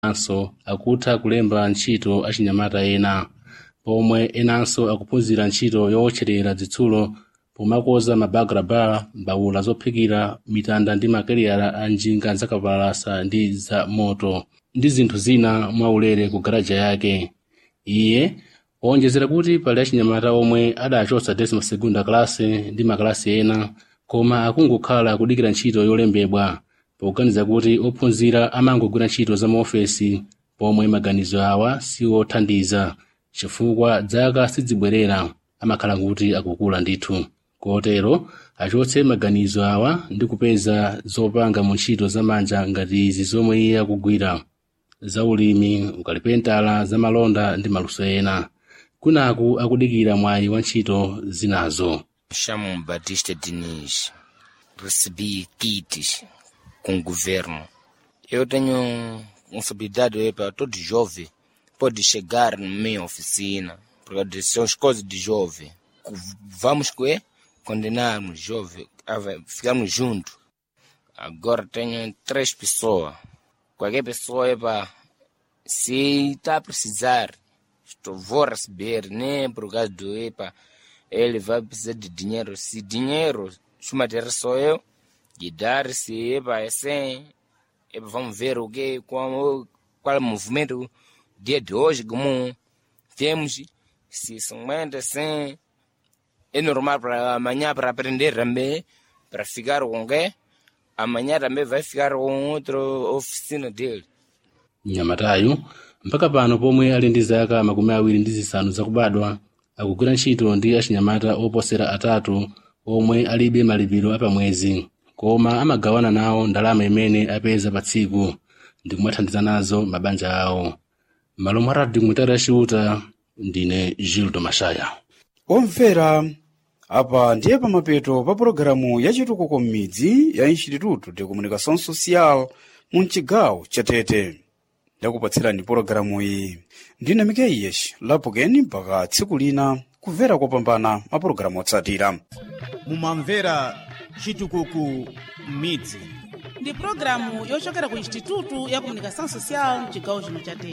kenanso akutha kulemba ntchito achinyamata ena pomwe enanso akuphunzira ntchito yowotcherera zitsulo pomakoza mabagraba mbawula zophikira mitanda ndi makeriyala a njinga zakapalasa ndi za moto ndi zinthu zina mwaulere ku garaja yake iye wonjezera kuti pali achinyamata omwe adachotsa desima segunda kalase ndi makalasi ena koma akungokhala kudikira ntchito yolembedwa poganiza kuti ophunzira amangogwira ntchito za maofesi pomwe maganizo awa siwothandiza chifukwa dzaka sidzibwerera amakhala kuti akukula ndithu kotero achotse maganizo awa ndi kupeza zopanga mu ntchito zamanja ngati izi zomwe iye akugwira zaulimi ukalipentala zamalonda ndi maluso ena kunaku akudikira mwayi wa ntchito zinazo chamo Batista Diniz. Recebi kits com o governo. Eu tenho responsabilidade para todo jovem pode chegar na minha oficina, porque são as coisas de jovem. Vamos que condenarmos jovem, ficamos juntos. Agora tenho três pessoas. Qualquer pessoa é para se está a precisar, estou, vou receber, nem por causa do EPA ele vai precisar de dinheiro. Se dinheiro, se material sou eu, de dar, se é para 100, é vamos ver o que, qual, qual é o movimento dia de hoje, como temos, se 50, 100, é normal para amanhã para aprender também, para ficar com quem? Amanhã também vai ficar com outra oficina dele. mnyamatayu mpaka pano pomwe ali ndi zaka makumi awiri ndi zisanu zakubadwa akugwira ntchito ndi achinyamata oposera atatu omwe alibe malipiro apamwezi koma amagawana nawo ndalama imene apeza pa tsiku ndi kumathandiza nazo mabanja awo malo mwa radio mutara yaciuta ndine gildo mashaya omvera apa ndiye pamapeto pa pologalamu yachitukuko m'midzi ya instituto de comunicação social mu mcigawo cha tete ndakupatserani pologalamu iyi ndine mikeiyeshi lapukeni mpaka tsiku lina kumvera kopambana mapulogalamu otsatira mumamvera chitukuko m'midzi ndi pulogalamu yochokera ku instituto ya comunicação social mcigawo chino cha tete